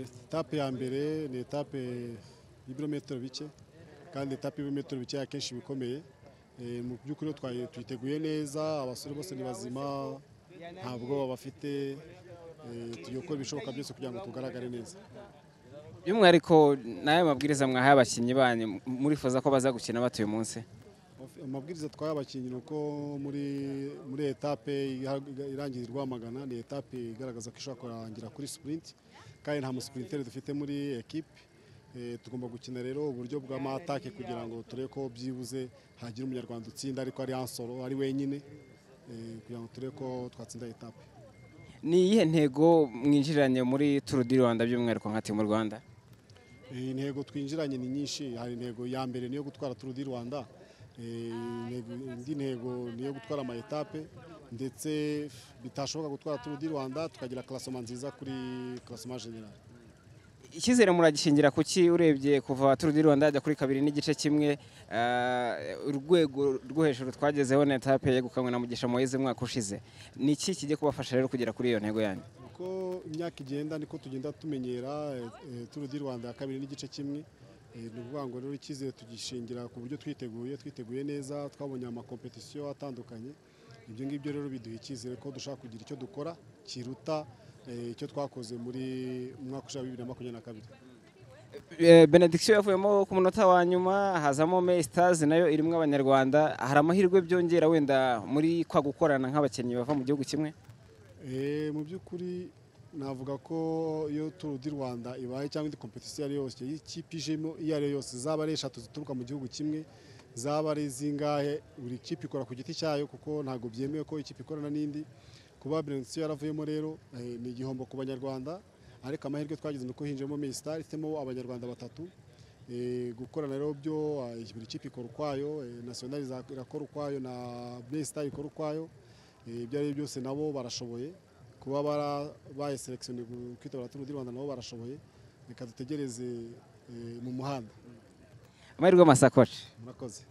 etape ya mbere ni etape y'ibirometero bike kandi etape y'ibirometero bike akenshi bikomeye Eh, mu by'ukuri twaye- twiteguye neza abasore bose ni bazima nta bwoba bafite eh, tugiye gukora ibishoboka byose kugira ngo tugaragare neza by'umwihariko n'ayo mabwiriza mwahaye abakinnyi banyu murifuza ko baza gukina batuye umunsi amabwiriza twaye abakinnyi ni uko muri muri etape iha- irangiye rwamagana ni etape igaragaza ko ishobora kurangira kuri sipurinti kandi nta musipurinteri dufite muri ekipe Eh, tugomba gukina rero uburyo bwa matake kugira ngo turebe ko byibuze hagira umunyarwanda utsinda ariko ari ansoro ari wenyine eh, kugira ngo turebe ko twatsinda etape ni iyihe ntego mwinjiranye muri turu di rwanda by'umwihariko nka timu rwanda Eh, intego twinjiranye ni nyinshi hari intego ya mbere niyo gutwara Tour du Rwanda Eh, intego- indi ntego niyo gutwara ama etape ndetse bitashoboka gutwara Tour du Rwanda tukagira klasoma nziza kuri klasoma general icyizere muragishingira ku ki urebye kuva turu di rwanda yajya kuri kabiri n'igice kimwe eh, urwego rwo hejuru twagezeho na etape yegukanywe na mugisha moyeze umwaka ushize ni iki kijya kubafasha rero kugera kuri iyo ntego yanyu uko imyaka igenda niko tugenda tumenyera eh, eh, Tour du Rwanda ya kabiri n'igice kimwe Eh, ni ukuvuga ngo rero icyizere tugishingira ku buryo twiteguye twiteguye neza twabonye amakompetisiyo atandukanye ibyo ngibyo rero biduha icyizere ko dushobora kugira icyo dukora kiruta eh, icyo twakoze muri umwaka ushize wa bibiri na makumyabiri na kabiri Eh, benediction yavuyemo ku munota wa nyuma hazamo Stars nayo irimo abanyarwanda hari amahirwe byongera wenda muri kwa gukorana nk'abakinnyi bava mu gihugu kimwe Eh, mu by'ukuri navuga ko iyo turu di rwanda ibaye cyangwa indi kompetisiyo iyo ari yo yose iyo ikipe ijemo iyo ari yo yose zaba ari eshatu zituruka mu gihugu kimwe zaba ari zingahe buri kipe ikora ku giti cyayo kuko ntabwo byemewe ko ikipe ikorana n'indi kuba benedigisiyo yaravuyemo rero eh, ni igihombo ku banyarwanda ariko amahirwe twagize ni uko hinjemo minisitari ifitemo abanyarwanda batatu Eh, gukorana rero byo eh, buri kipe ikora ukwayo eh, nasiyonari za- irakora ukwayo na minisitari ikora ukwayo Eh, ibyo ari byo byose nabo barashoboye kuba bara- bayiserekisiyonerwa kwitabira turu di rwanda nabo barashoboye reka dutegereze eh, mu muhanda amahirwe y'amasakoci murakoze